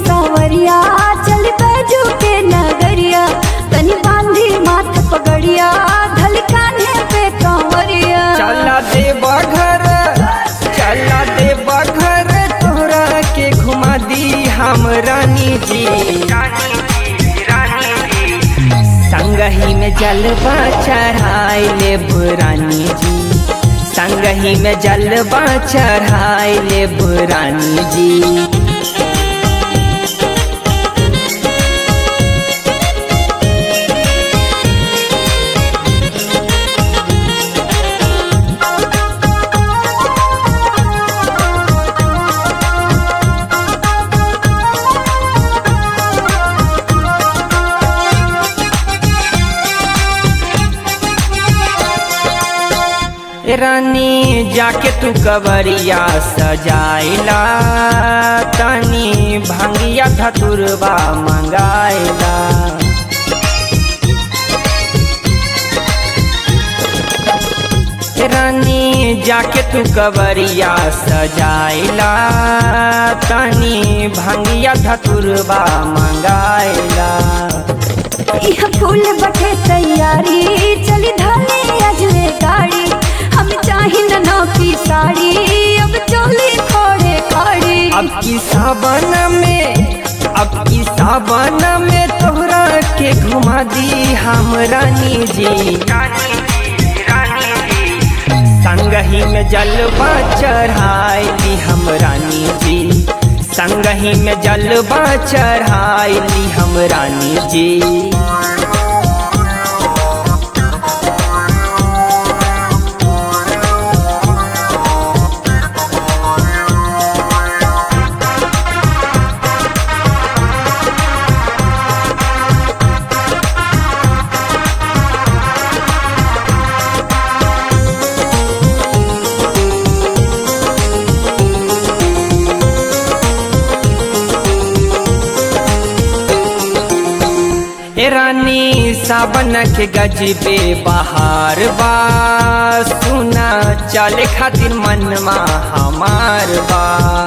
सांवरिया चल बैजू के नगरिया तनी बांधी माथ पगड़िया धल कान्हे पे कांवरिया चला दे बघर चला दे बघर तोहरा के घुमा दी हम रानी जी संगही में जलवा चढ़ाई ले रानी जी संगही में जलवा चढ़ाई ले रानी जी ए रानी जाके तू कवरिया सजाइला तनी भंगिया धतुरबा मंगाइला ए रानी जाके तू कवरिया सजाइला तनी भंगिया धतुरबा मंगाइला यह फूल बटे तैयारी चली धाने अजले गाड़ी हम चाही नौ की साड़ी अब चोली खोड़े खाड़ी अब की सावन में अब की सावन में तोहरा के घुमा दी हम रानी जी संगही में जलवा चढ़ाई हम रानी जी संगही में जलवा चढ़ाई हम रानी जी ए रानी सावन के गजबे बहार बा सुना चले खातिर मनवा हमार बा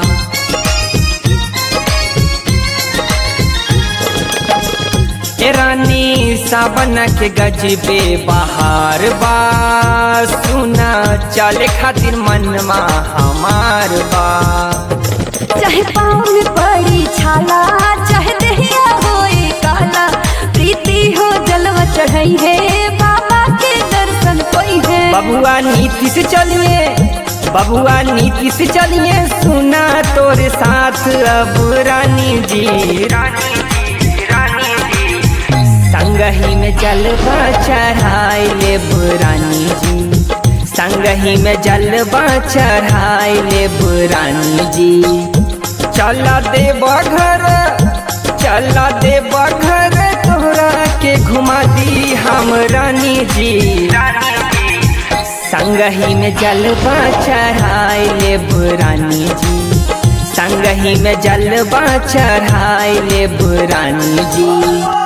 ए रानी सावन के गजबे बहार बा सुना चले खातिर मनवा हमार बा चाहे पाँव में पड़ी छाला चाहे दहिया होए काला प्रीति हो जलवा चढ़ई है बाबा के दर्शन कोई है बबुआ नीति से चलिए बबुआ नीति से चलिए सुना तोरे साथ अब रानी जी संगही में जलवा चढ़ाई ले रानी जी संगही में जलवा चढ़ाई ले रानी जी चला दे बघर चला दे बघर तोहरा के घुमा दी हम रानी जी संगही में जलवा चढ़ाई ले रानी जी संगही में जलवा चढ़ाई ले रानी जी